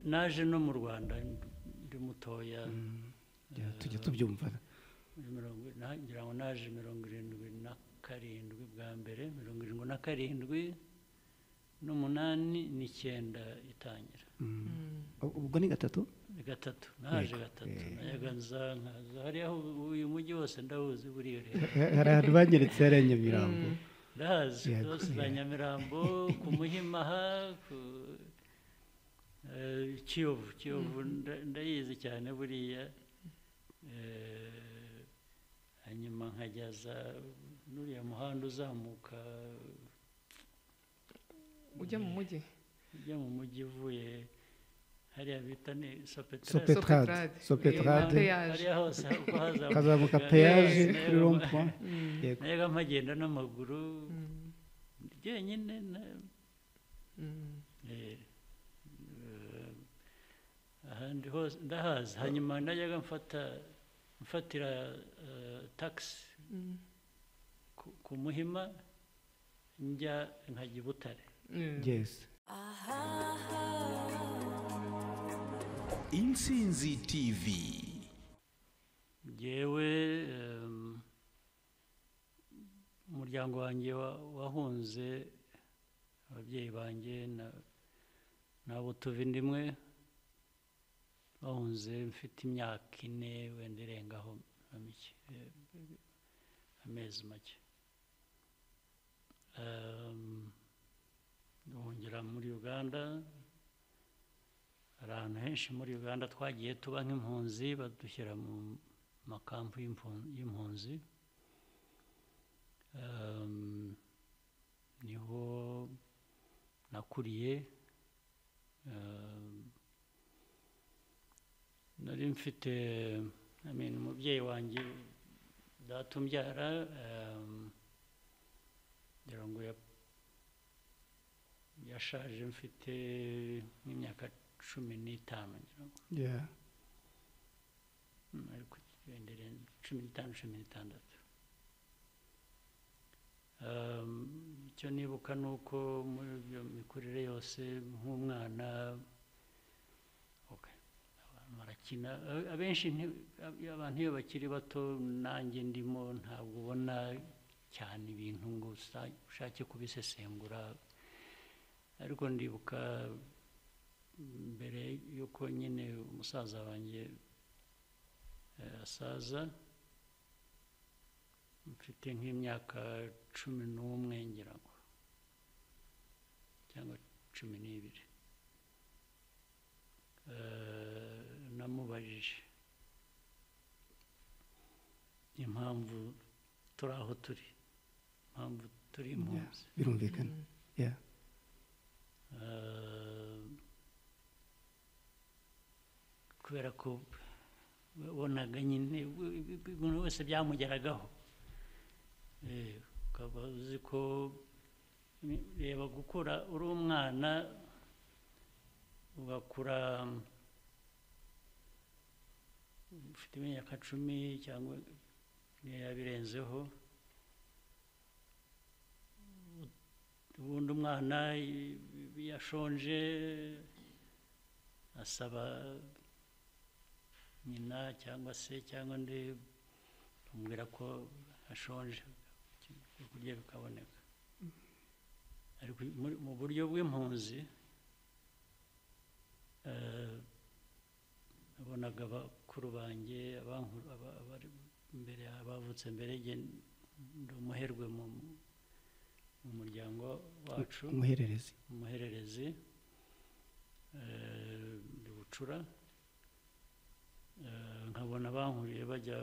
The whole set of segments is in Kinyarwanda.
naje no mu rwanda ndi mutoya Jya tujya tubyumva muri mirongo na- ngira ngo naje mirongo irindwi na karindwi bwa mbere mirongo irindwi na karindwi n'umunani n'icyenda itangira Mm. ubwo ni gatatu ni gatatu naje Yego, gatatu eh. nayaga nza nkaza hariya hu- uyu mujyi wose ndawuzi buriya rero hari ahantu banyeretse hariya nyamirambo ndahazi Yego, zose za eh. nyamirambo ku muhimaha ku eh, kiyovu kiyovu nda- ndayizi cyane buriya Eh, hanyuma nkajya za n'uriya muhanda uzamuka ujya mu mujyi ujya mu mujyi uvuye hariya bita ni sopetra Sope- Petrade, Sopetrade. Sopetrade. Eh, peyaje. hariya hose uko hazamuka kazamuka peyaje Yes, kuri rompuwa Mm. yego nayaga mpagenda n'amaguru Mm. jyenyine na- Mm. Eh, eh, ahandi hose ndahazi hanyuma najyaga mfata mfatira eh, taxi Mm. ku- ku muhima njya nkajya i butare Mm. yes intsinzi tv ngewe em, umuryango wanjye wa- wahunze ababyeyi banjye na- n'abo tuva indimwe bahunze mfite imyaka ine wenda irengaho na mike eh, amezi make Em, bahungira muri uganda hari ahantu henshi muri uganda twagiye tuba nk'impunzi badushyira mu makampu y'impu- y'impunzi Em, niho nakuriye Em, nari mfite I mean, umubyeyi wanjye data umbyara em, ngira ngo ya- yashaje mfite nk'imyaka cumi n'itanu ngira ngo yeah. Mm, ariko wendere cumi n'itanu cumi n'itandatu Um, icyo nibuka ni uko muri iyo mikurire yose nk'umwana okay, abantu barakina A- abenshi nti- ab- abantu iyo bakiri bato nanjye ndimo ntabwo ubona cyane ibintu ngo usa- ushake kubisesengura ariko ndibuka mbere y'uko nyine umusaza wanjye asaza mfite nk'imyaka cumi n'umwe ngira ngo cyangwa cumi n'ibiri Eh, namubajije impamvu turi aho turi impamvu turi yeah. impunzi birumvikana yeah. Eh, kubera ko wabonaga nyine bu- bu- bu- buri wese byamugeragaho Eh, ukaba uzi ko ni- reba gukura uri umwana ugakura mm, ufite imyaka cumi cyangwa niyo yaba irenzeho ubundi umwana i- i- yashonje asaba nyina cyangwa se cyangwa undi amubwira ko ashonje ibyo kurya bikaboneka ariko muri- mu buryo bw'impunzi eh, nabonaga abakuru banjye abankuru- aba- abari mbere abavutse mbere jye ndi umuherwe mu mu muryango wacu umuhererezi umuhererezi eh, ndi bucura Eh, nkabona bankuriye bajya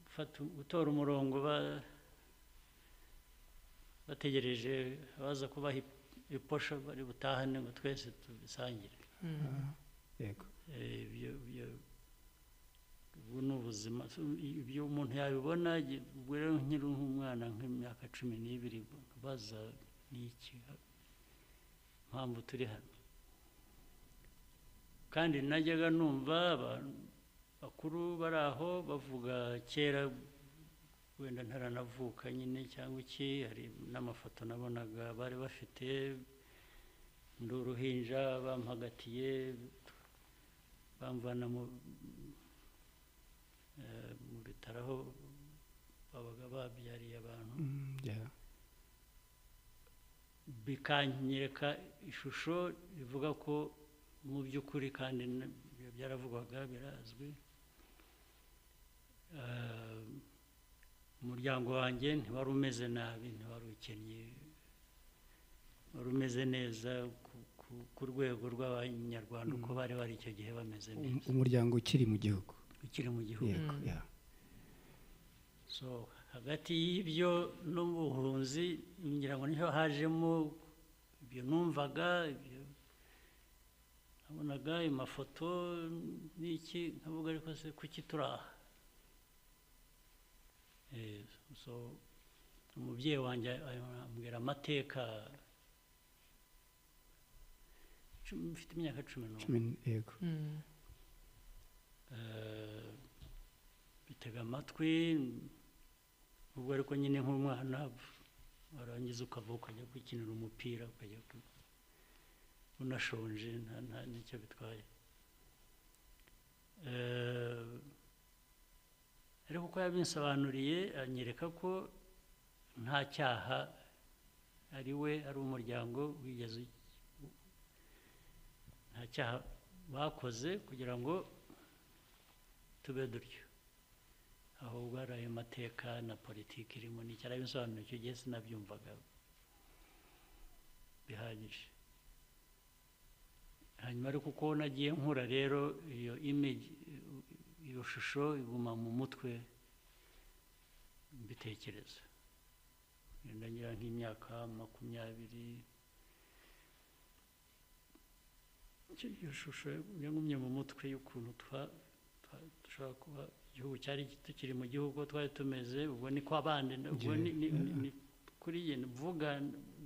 gufata- gutora umurongo ba- bategereje abaza kubaha ip- iposho bari butahane ngo twese tubisangire Ah, yego Eh, ibyo ibyo ubu ni ubuzima So, i- ibyo umuntu yabibona gi- ubwo rero nkiri nk'umwana nk'imyaka cumi n'ibiri baza n'iki mpamvu turi hano kandi najyaga numva abantu bakuru bari aho bavuga kera wenda ntaranavuka nyine cyangwa iki hari n'amafoto nabonaga bari bafite ndi uruhinja bampagatiye bamvana mu eh, mu bitaro aho babaga babyariye abantu Mm, yeah. bikanyereka ishusho rivuga ko mu by'ukuri kandi n- byaravugwaga birazwi Eh, umuryango wanjye ntiwari umeze nabi ntiwari ukennye wari umeze neza ku- ku- ku rwego rw'abanyarwanda uko bari bari icyo gihe bameze Um- neza umuryango ukiri mu gihugu ukiri mu gihugu yego Mm. yeah. so hagati y'ibyo n'ubuhunzi ngira ngo niho hajemo ibyo numvaga ibyo nabonaga ayo mafoto n'iki nkavuga ariko se kuki turi aha Eh, so umubyeyi wanjye ay- ambwira amateka cumi- mfite imyaka cumi n'umwe Cumi n- yego Mm. Eh, bitega amatwi ubwo ariko nyine nk'umwana warangiza ukavuka ukajya gukinira umupira ukajya ku- unashonje nta- nta n'icyo bitwaye Eh, ariko uko yabinsobanuriye anyereka ko nta cyaha ari we ari umuryango wigeze u- nta cyaha bakoze kugira ngo tube dutyo ahubwo hari ayo mateka na politiki irimo ni cyari bisobanura icyo gihe sinabyumvaga bihagije hanyuma ariko uko nagiye nkura rero iyo image iyo shusho iguma mu mutwe mbitekereza Ngenda ngira nk'imyaka makumyabiri Icyo- iyo shusho yagumye mu mutwe y'ukuntu twa twa- dushobora kuba igihugu cyari tukiri mu gihugu twari tumeze ubwo ni kwa bandi ubwo ni- ni- ni- ni kuri njye mvuga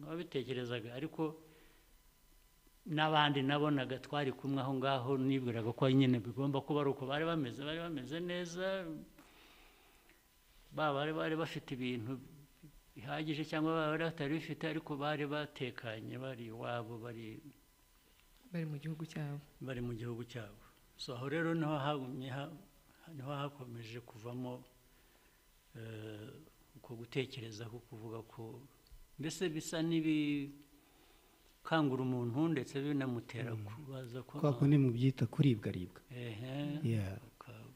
nabitekerezaga ariko n'abandi nabonaga twari kumwe aho ngaho nibwiraga ko nyine bigomba kuba ari uko bari bameze bari bameze neza baba bari bari bafite ibintu bihagije cyangwa baba bari batari bifite ariko bari batekanye bari iwabo bari bari mu gihugu cyabo bari mu gihugu cyabo so aho rero niho hagumye ha- niho hakomeje kuvamo eh, uko gutekereza ko kuvuga ko mbese bisa n'ibikangura umuntu ndetse binamutera kubaza ko kwa kundi mubyita kuribwaribwa ehe yeah. uka-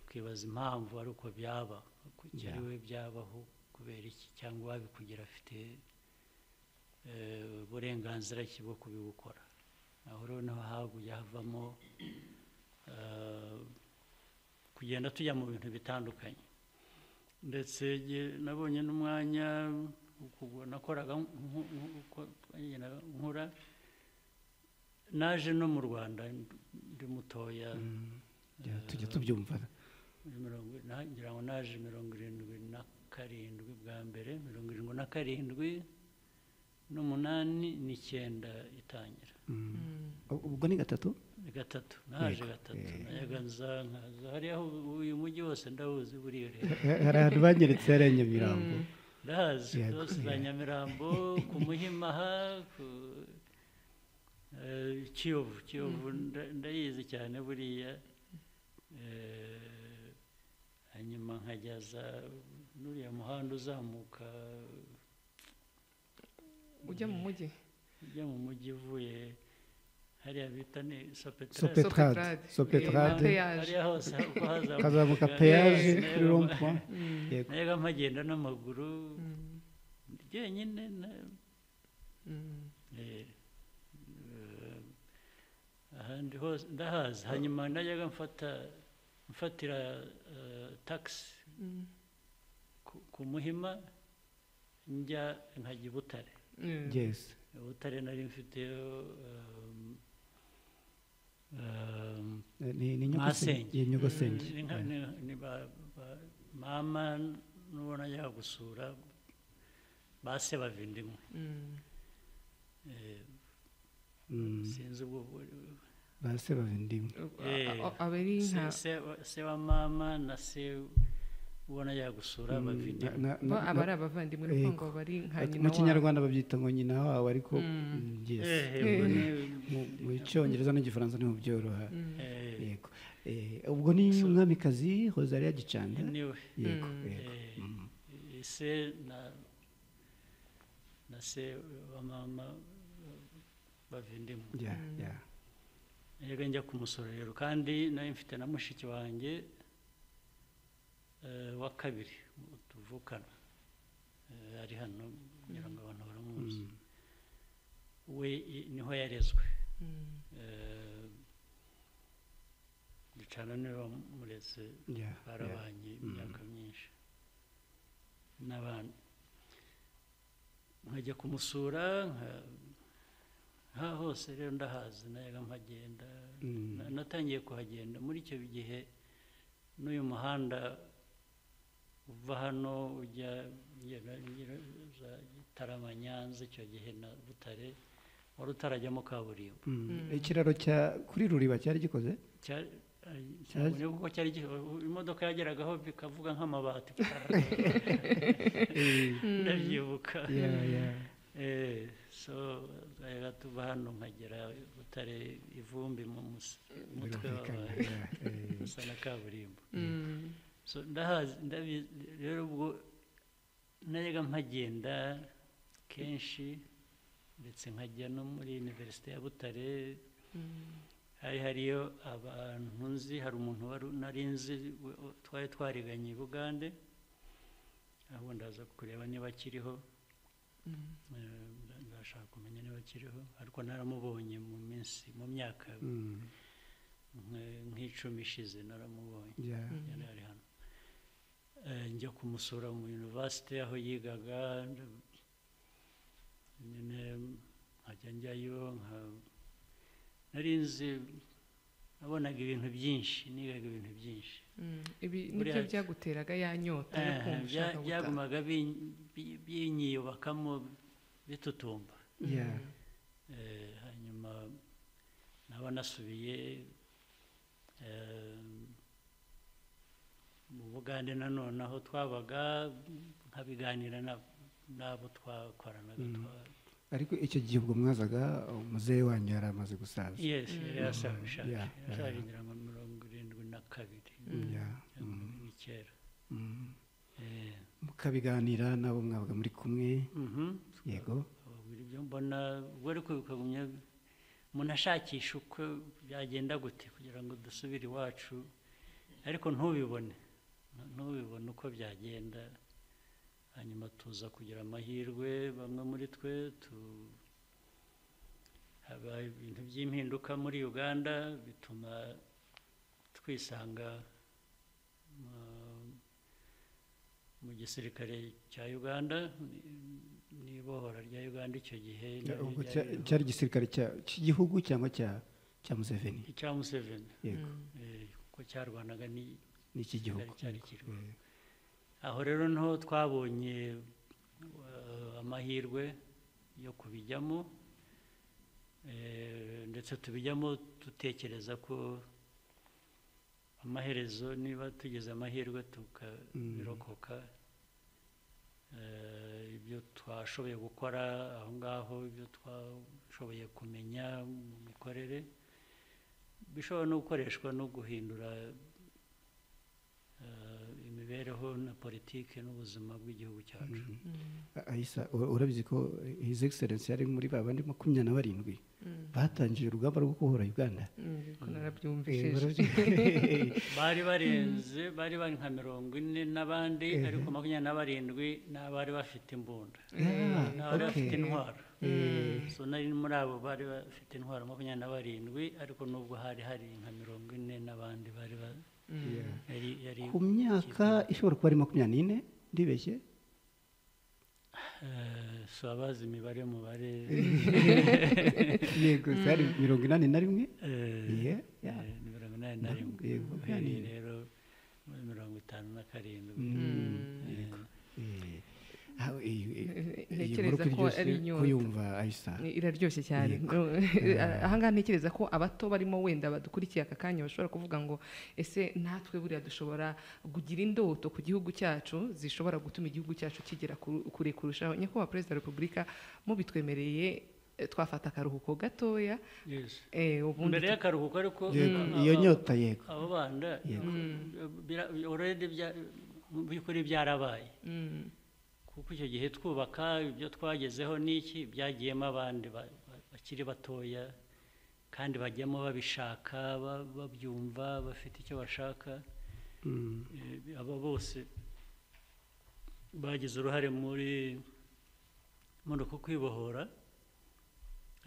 ukibaza impamvu ari uko byaba kugira iwe byabaho kubera iki cyangwa uwabikugira afite eh, uburenganzira ki bwo kubigukora aho rero niho haguye havamo eh, kugenda tujya mu bintu bitandukanye ndetse nge- nabonye n'umwanya ukuguru nakoraga nku- nku- uko twagendaga nkura naje no mu rwanda ndi mutoya yeah. tujya tubyumva mirongo na- ngira ngo naje mirongo irindwi na karindwi bwa mbere mirongo irindwi na karindwi n'umunani n'icyenda itangira Mm. Mm. Ubwo- ubwo ni gatatu ni gatatu naje Yego, gatatu eh. nayaga nza nkaza hariya ubu- uyu mujyi wose ndawuzi buriya rero Ha- hari ahantu banyeretse hari ya nyamirambo Mm. ndahazi Yego, zose za yeah. nyamirambo ku muhimaha ku eh, kiyovu kiyovu nda- ndayizi cyane buriya Eh, hanyuma nkajya za n'uriya muhanda uzamuka ujya mu mujyi ujya mu mujyi uvuye hariya bita ni sopetrasi Sope- sopetrade Sopetrade. sopetrade Eh, hariya hose uko hazamuka kazamuka peyaje Yes, kuri rompuwa Mm. yego nayaga mpagenda n'amaguru Mm. jyenyine na- Mm. Eh, eh, ahandi hose ndahazi hanyuma najyaga mfata mfatira eh, taxi Mm. ku- ku muhima njya nkajya i butare Mm. yes ubutare nari mfiteho um, um, Eh, ni ni nyogosenge Masenge. ye nyogosenge ni nka- ni- ni ba- ba- mama n'ubona yagusura base bavindimwe Mm. eh, Mm. sinzi ubwo ba se bavindimwe Uh, Eh, a- a- abari se, nka se, se wa mama na se ubona yagusura Mm, amavidewo na- na- bo na- aba ari abavandimwe Yego. urumva ngo bari nka ati- mu nyina wabo. kinyarwanda babyita ngo nyina wawe ariko Mm. mm, yes. Eh, Eh. ubwo ni- Mu- mu cyongereza n'igifaransa niho byoroha Mm. eh, yego Eh, ubwo ni umwamikazi hozariya gicanda niwe yego Mm. yego Eh, Mm. ese na na se wa mama bavindimwe ya Mm. ya yego njya kumusorero kandi nawe mfite na mushiki wanjye eh, wa kabiri tuvukana Eh, ari hano kugira ngo abantu baramuzi Mm. we i- niho yarezwe Mm. Eh, ducana niwe wamureze ya ya barabanye imyaka myinshi n'abana nkajya kumusura nka- nka hose rero ndahazi nayaga mpagenda Mm. Na- natangiye kuhagenda muri icyo gihe n'uyu muhanda uva hano ujya ugenda- ugera- uza Gitarama Nyanza icyo gihe na Butare wari utarajyamo kaburimbo Mm. Mm. ikiraro cya kuri ruriba cyari gikoze Cyari- cyabonye kuko cyari gi- imodoka yageragaho bikavuga nk'amabati ndabyibuka ya ya Eh, so rero tuva hano nkagera butare ivumbi mu mus- mutwe birumvikana wabaye ya, eh, usa na kaburimbo Mm. so ndahazi ndabizi rero ubwo najyaga mpagenda kenshi ndetse nkajya no muri univerisite ya butare Mm. hari hariyo abantu nzi hari umuntu wari nari nzi we- we- twari twariganye i bugande aho ndaza kureba niba akiriho Mm. Eh, ndashaka kumenya niba akiriho ariko naramubonye mu minsi mu myaka mm, nk- nk'icumi ishize naramubonye ya yari ari hano Eh, njya kumusura mu yunivasite aho yigaga nda- nyine nkajya njyayo nka- nari nzi nabonaga ibintu byinshi nigaga ibintu byinshi Mm. ibi Buriya- nibyo byaguteraga ya nyota yo Eh, kumva bya- ushaka gutaha byagumaga bin- bi- binyiyubakamo bitutumba ya Mm. Eh, hanyuma naba nasubiye eh, mu bugande nanone aho twabaga nkabiganira na- n'abo twakoranaga Mm. twa- ariko icyo gihe ubwo mwazaga umuzehe wanyu yari amaze gusaza yes yari Mm. asaga ishaje Yeah, yeah. yarasagindira nka mirongo irindwi na kabiri Mm, ya mirongo mm, irindwi n'icyenda mm. Eh, mukabiganira nabo mwabaga muri kumwe mhm. yego Ababwira ibyo mbona ubwo ariko bikagumya umuntu ashakisha uko byagenda gute kugira ngo dusubire iwacu ariko ntubibone ntubibone uko byagenda hanyuma tuza kugira amahirwe bamwe muri twe tu haba ibintu by'impinduka muri uganda bituma twisanga mu- mu gisirikare cya uganda n'ibohora rya uganda icyo gihe Ya, naryo ubwo cya- ryariho. cyari igisirikare cya- cy'igihugu cyangwa cya cya museveni icya museveni yego Mm. eh, kuko cyarwanaga ni ni icy'igihugu cyari kiriho Eh, aho rero niho twabonye eh, amahirwe yo kubijyamo eh, ndetse tubijyamo dutekereza ko amaherezo niba tugize amahirwe tukabirokoka eh, ibyo twashoboye gukora aho ngaho ibyo twashoboye kumenya mu mikorere bishobora no gukoreshwa no guhindura eh, imibereho na politiki n'ubuzima bw'igihugu cyacu Mm. A- Aisa u- urabizi ko his excellence yari muri ba bandi makumyabiri na barindwi Mm. batangije urugamba rwo kubohora uganda Mm, ko Eh, narabyumvise barabyi- bari barenze bari bari nka mirongo ine n'abandi Eh. ariko makumyabiri na barindwi n'abari bafite imbunda Ah, n'abari bafite okay. intwaro Eh, so nari muri abo bari bafite intwaro makumyabiri na barindwi ariko nubwo hari hari nka mirongo ine n'abandi bari ba- Mm. yeah. yari yari ku myaka ishobora kuba ari makumyabiri n'ine ndibeshye eh, si abazi imibare mubare yego zari mirongo inani na rimwe eh, Yeah, eh, yeah. ni mirongo inani na rimwe Yego, uhereye yeah. rero muri mirongo itanu na karindwi Mm, Mm. yego. Eh, aho iyi iyi- iyi Ntekereza nkuru ko ko iryoshye ari inyota. kuyumva ayisa Ni- iraryoshye cyane Yego. No, ahangaha ntekereza ko abato barimo wenda badukurikiye aka kanya bashobora kuvuga ngo ese natwe buriya dushobora kugira indoto ku gihugu cyacu zishobora gutuma igihugu cyacu kigera ku- kure kurushaho nyakubahwa perezida wa repubulika mubitwemereye eh, twafata akaruhuko gatoya Yes. eh, ubundi mbere y'akaruhuko ariko Yego, aba- iyo nyota yego abo bana Yego. bira- already bya- mu by'ukuri byarabaye Mm, kuko icyo gihe twubaka ibyo twagezeho n'iki byagiyemo abandi ba- ba- bakiri batoya kandi bajyamo babishaka ba- babyumva bafite icyo bashaka Mm. Eh, aba bose bagize uruhare muri muri uku kwibohora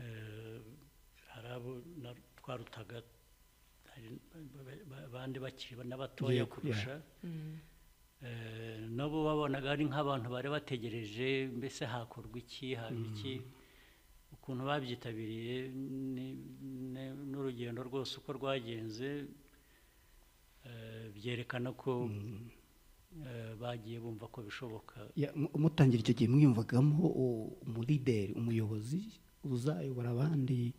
Eh, hari abo na- twarutaga hari ba- ba- ba- abandi bakiri n'abatoya Yego, kurusha mm, Eh, nabo babonaga ari nk'abantu bari bategereje mbese hakorwa iki haba iki ukuntu babyitabiriye ni- ni- n'urugendo rwose uko rwagenze eh, byerekana ko eh, bagiye bumva ko bishoboka Ya, mu- mutangira icyo gihe mwiyumvagamo u- umulideri umuyobozi uzayobora abandi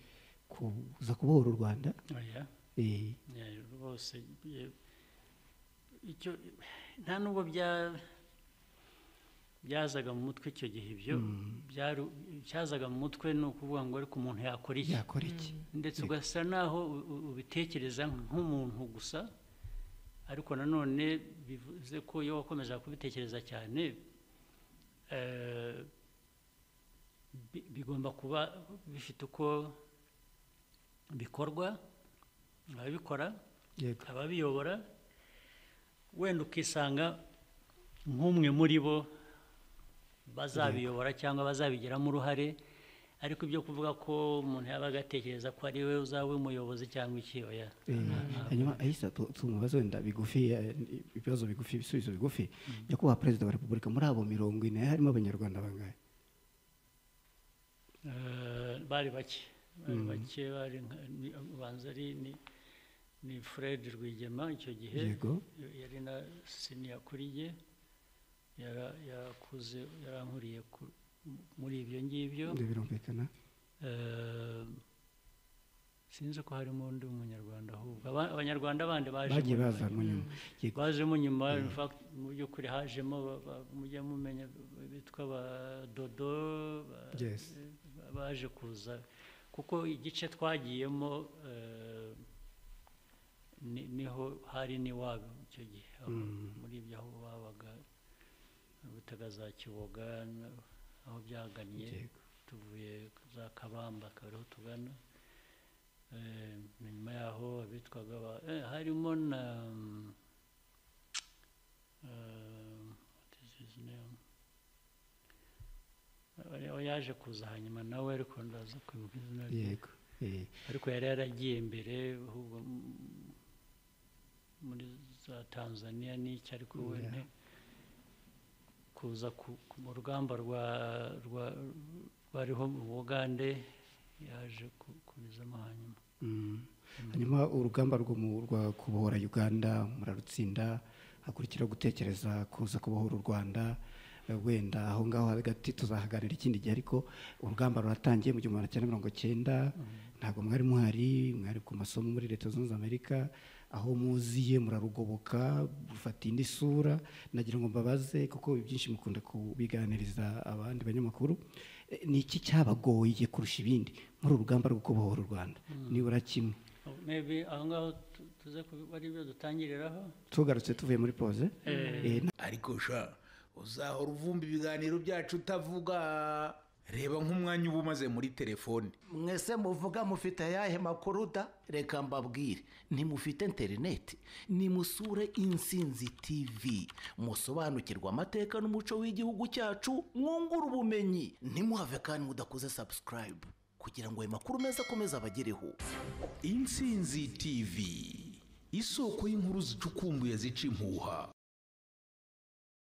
kuza kubohora u rwanda Oya, Eh, eh, rwose eh, icyo nta n'ubwo bya- byazaga mu mutwe icyo gihe ibyo byari- cyazaga mu mutwe ni ukuvuga ngo ariko umuntu yakora iki yakora iki ndetse ugasa naho u- u- ubitekereza nk'umuntu gusa ariko nanone bivuze ko iyo wakomezaga kubitekereza cyane eh, bi- bigomba kuba bifite uko bikorwa ababikora yego ababiyobora wenda ukisanga nk'umwe muri bo bazabiyobora cyangwa bazabigiramo uruhare ariko ibyo kuvuga ko umuntu yabaga atekereza ko ari we uzaba umuyobozi cyangwa iki oya Eh, hanyuma ahisa tu- tumubaze wenda bigufi eh, ibibazo bigufi ibisubizo bigufi nyakubahwa perezida wa repubulika muri abo mirongo ine harimo abanyarwanda bangahe Eh, bari bake bari bake bari nka- ni- ubanza ari ni ni Fred Rwigema icyo gihe yego yari na siniya kuri ye Yara- yarakuze yarankuriye ku- muri ibyo ngibyo ibyo birumvikana Eh, sinzi ko harimo undi munyarwanda ahubwo Aba- abanyarwanda bandi baje bagiye mu- bazanwa nyuma yego bajemo nyuma in fact mu by'ukuri hajemo ba- ba- mujya mumenya bitwa ba dodo ba- Yes. ba- baje kuza kuko igice twagiyemo eh, ni- niho hari n'iwabo icyo gihe aho- muri ibyo aho babaga butaga za kiboga na- aho byagannye Yego. tuvuye za kabamba akaba ariho tugana Eh, nyuma yaho abitwaga ba- eh, harimo na mm, um, what is his name? Ari- aho yaje kuza hanyuma nawe ariko ndaza kwibuka izina rye yego Eh, ariko yari yaragiye mbere ahubwo m- muri za tanzania n'icyo ariko we Yeah. nte- kuza ku- ku- mu rugamba rwa rwa- rwariho mu bugande yaje ku- kurizamo hanyuma mm. hanyuma urugamba rwo mu- rwa kubohora uganda murarutsinda hakurikiraho gutekereza kuza kubohora u rwanda Eh, wenda aho ngaho hagati tuzahaganira ikindi gihe ariko urugamba ruratangiye mu gihumbi magana cyenda mirongo cyenda ntabwo mwari muhari mwari ku masomo muri leta zunze ubumwe za amerika aho muziye murarugoboka rufata indi sura nagira ngo mbabaze kuko ibyinshi mukunda kubiganiriza abandi banyamakuru Eh, ni iki cyabagoye kurusha ibindi muri uru rugamba rwo kubohora u rwanda nibura kimwe Oh, maybe aho ngaho tu- tuze ku- ari byo dutangiriraho tugarutse tuvuye muri pose Eh, na- ariko sha uzahora uvumba ibiganiro byacu utavuga reba nk'umwanya uba umaze muri telefone mwese muvuga mufite ayahe makuru da reka mbabwire ntimufite interineti nimusure insinzi tv musobanukirwe amateka n'umuco w'igihugu cyacu mwungure ubumenyi ntimuhave kandi mudakoze sabusikarayibu kugira ngo ayo makuru meza akomeze abagereho insinzi tv isoko y'inkuru zicukumbuye zica impuha